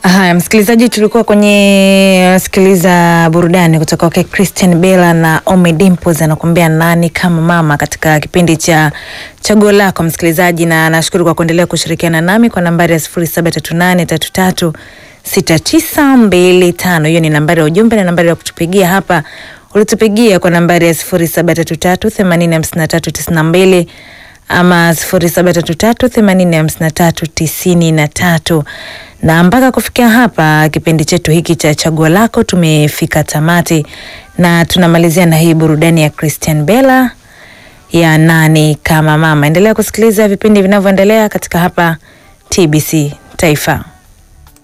Haya, msikilizaji, tulikuwa kwenye sikiliza burudani kutoka kwa Christian Bella na Ommy Dimpoz anakuambia nani kama mama katika kipindi cha chaguo lako msikilizaji, na nashukuru kwa kuendelea kushirikiana nami kwa nambari ya sifuri saba tatu nane tatu tatu sita tisa mbili tano. Hiyo ni nambari ya ujumbe na nambari ya kutupigia hapa ulitupigia kwa nambari ya sifuri saba tatu tatu themanini hamsini na tatu tisini na mbili ama sifuri saba tatu tatu themanini hamsini na tatu tisini na tatu na mpaka kufikia hapa kipindi chetu hiki cha chaguo lako tumefika tamati, na tunamalizia na hii burudani ya Christian Bella ya nani kama mama. Endelea kusikiliza vipindi vinavyoendelea katika hapa TBC Taifa.